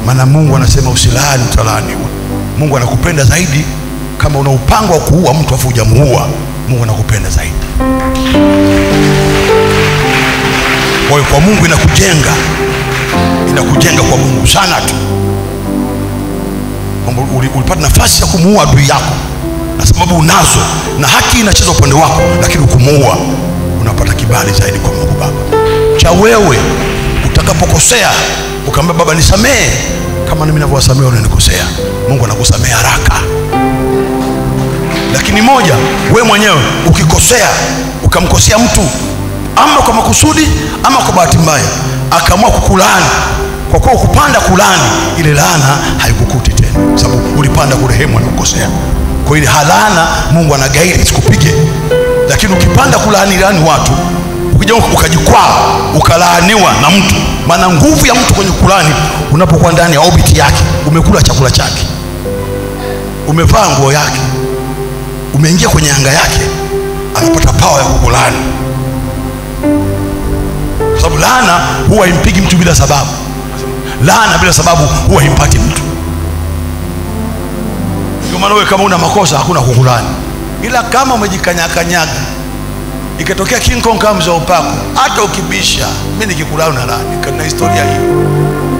maana mungu anasema usilaani utalaaniwa mungu anakupenda zaidi kama una upango wa kuua mtu afu hujamuua mungu anakupenda zaidi kwa hiyo kwa mungu inakujenga inakujenga kwa mungu sana tu kwamba uli- ulipata nafasi ya kumuua adui yako na sababu unazo na haki inacheza upande wako lakini ukumuua unapata kibali zaidi kwa mungu baba cha wewe utakapokosea ukaambia baba nisamehe kama nami navyowasamehe unanikosea mungu anakusamehe haraka lakini moja we mwenyewe ukikosea ukamkosea mtu ama kwa makusudi ama kwa bahati mbaya akaamua kukulaani kwa kuwa ukupanda kulani ile laana haikukuti tena kwa sababu ulipanda kurehemu alikukosea kwa ile halana mungu anagairi isikupige lakini ukipanda kulaani laani watu ukija ukajikwaa ukalaaniwa na mtu maana nguvu ya mtu kwenye kulani unapokuwa ndani ya orbit yake umekula chakula chake umevaa nguo yake umeingia kwenye anga yake anapata pawa ya kukulani kwa sababu laana huwa impigi mtu bila sababu laana bila sababu huwa himpati mtu ndio maana wewe kama una makosa hakuna kukulani ila kama umejikanyakanyaga ikatokea king kong kama mzee wa upako hata ukibisha mi nikikulani na lani na historia hiyo